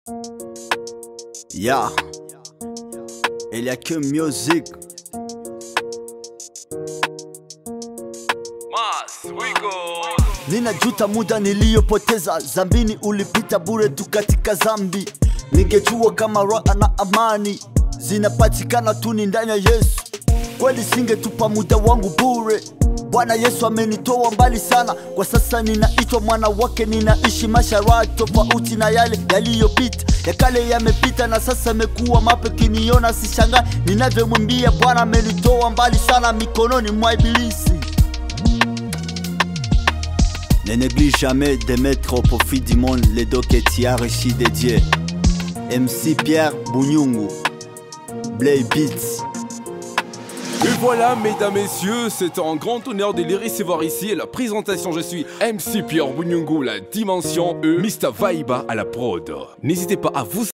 Ya, il y a que music. Ninajuta muda niliyopoteza zambini, ulipita bure tu katika zambi. Ningejua kama raha na amani zinapatikana tu ni ndani ya Yesu, kweli singetupa muda wangu bure. Bwana Yesu amenitoa mbali sana, kwa sasa ninaitwa mwana wake, ninaishi maisha raha tofauti na yale yaliyopita. Ya kale yamepita na sasa amekuwa mapya, kiniona sishangai ninavyomwimbia Bwana amenitoa mbali sana mikononi mwa Ibilisi. Ne néglige jamais de mettre au profit du monde les dons que tu as reçus de Dieu. MC Pierre Bounyungu, Blay Beats. Et voilà, mesdames, messieurs, c'est un grand honneur de les recevoir ici. À la présentation, je suis MC Pierre Bunyungu, la dimension E, Mr. Vaiba à la prod. N'hésitez pas à vous